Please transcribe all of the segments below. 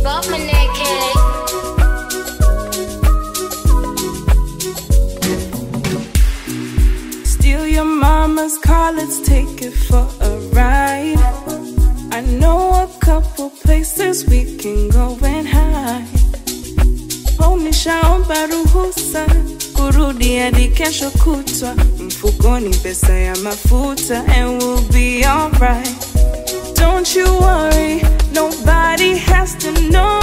Got my naked. Steal your mama's car, let's take it for a ride. I know a couple places we can go and hide. Oh, nishaomba ruhusa kurudi hadi kesho kutwa, mfukoni pesa ya mafuta and we'll be alright. Don't you worry, nobody has to know.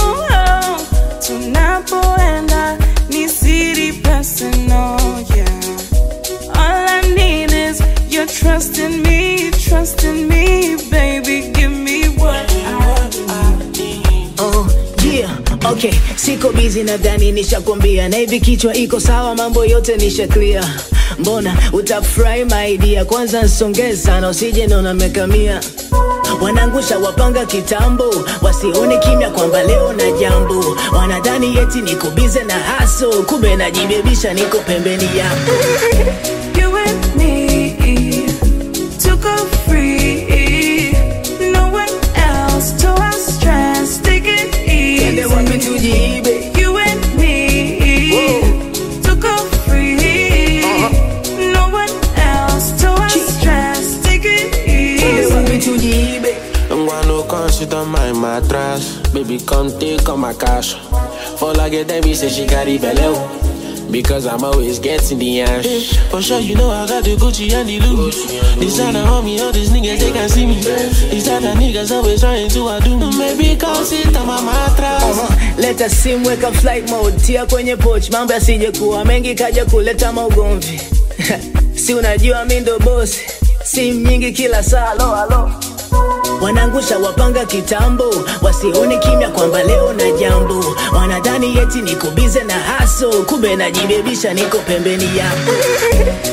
Tunapoenda ni siri personal, yeah. All I need is your trust in me, trust in me, baby. Give me what I need. Oh, yeah, okay. Siko busy nadhani nishakwambia, na hivi kichwa iko sawa, mambo yote nisha clear. Mbona utafurahi my dear, kwanza nsongee sana, usije naona mekamia wanangusha wapanga kitambo, wasione kimya kwamba leo na jambo. Wanadhani eti niko bize na haso, kumbe najibebisha, niko pembeni yako. You and me to go free. No one else to our stress. Take it Twende wapi easy. tujiibe? You and me to go free. No one else to our stress. Take it Twende easy. wapi tujiibe? Ngwano come sit on my mattress Baby come take all my cash For like a me say she carry belly because I'm always getting the ash. For sure, you know I got the Gucci and the Louis. Designer on me, all these niggas they can see me. These other niggas always trying to outdo me. Maybe come sit on my mattress. Uh-huh. Leta simu weka flight mode, tia kwenye poch, mambo yasije kuwa mengi kaja kuleta maugomvi. si unajua mi ndo bosi, simu nyingi kila saa, lo alo wanangusha wapanga kitambo, wasione kimya kwamba leo na jambo. Wanadhani eti niko bize na haso, kumbe najibebisha, niko pembeni yako.